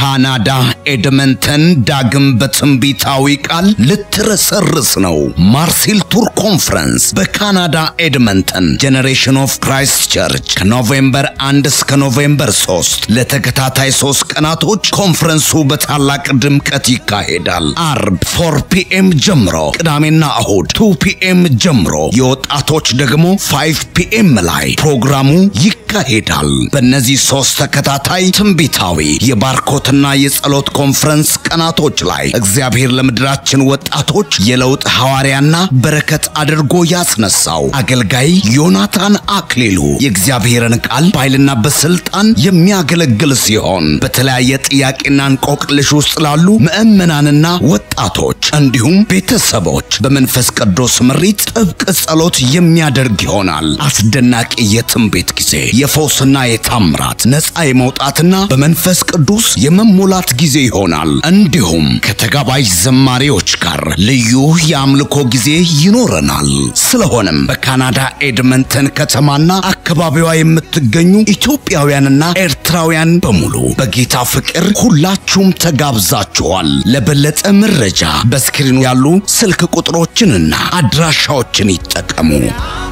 ካናዳ ኤድመንተን ዳግም በትንቢታዊ ቃል ልትረሰርስ ነው። ማርሴል ቱር ኮንፈረንስ በካናዳ ኤድመንተን ጄኔሬሽን ኦፍ ክራይስት ቸርች ከኖቬምበር 1 እስከ ኖቬምበር 3 ለተከታታይ ሶስት ቀናቶች ኮንፈረንሱ በታላቅ ድምቀት ይካሄዳል። አርብ 4 ፒኤም ጀምሮ፣ ቅዳሜና እሁድ 2 ፒኤም ጀምሮ፣ የወጣቶች ደግሞ 5 ፒኤም ላይ ፕሮግራሙ ይካሄዳል። በእነዚህ ሶስት ተከታታይ ትንቢታዊ የባርኮትና የጸሎት ኮንፈረንስ ቀናቶች ላይ እግዚአብሔር ለምድራችን ወጣቶች የለውጥ ሐዋርያና በረከት አድርጎ ያስነሳው አገልጋይ ዮናታን አክሊሉ የእግዚአብሔርን ቃል በኃይልና በስልጣን የሚያገለግል ሲሆን በተለያየ ጥያቄና እንቆቅልሽ ውስጥ ላሉ ምዕመናንና ወጣቶች እንዲሁም ቤተሰቦች በመንፈስ ቅዱስ ምሪት ጥብቅ ጸሎት የሚያደርግ ይሆናል። አስደናቂ የትንቢት ጊዜ፣ የፈውስና የታምራት ነፃ የመውጣትና በመንፈስ ቅዱስ የመሞላት ጊዜ ይሆናል። እንዲሁም ከተጋባዥ ዘማሪዎች ጋር ልዩ የአምልኮ ጊዜ ይኖረናል። ስለሆነም በካናዳ ኤድመንተን ከተማና አካባቢዋ የምትገኙ ኢትዮጵያውያንና ኤርትራውያን በሙሉ በጌታ ፍቅር ሁላችሁም ተጋብዛችኋል። ለበለጠ መረጃ በስክሪኑ ያሉ ስልክ ቁጥሮችንና አድራሻዎችን ይጠቀሙ።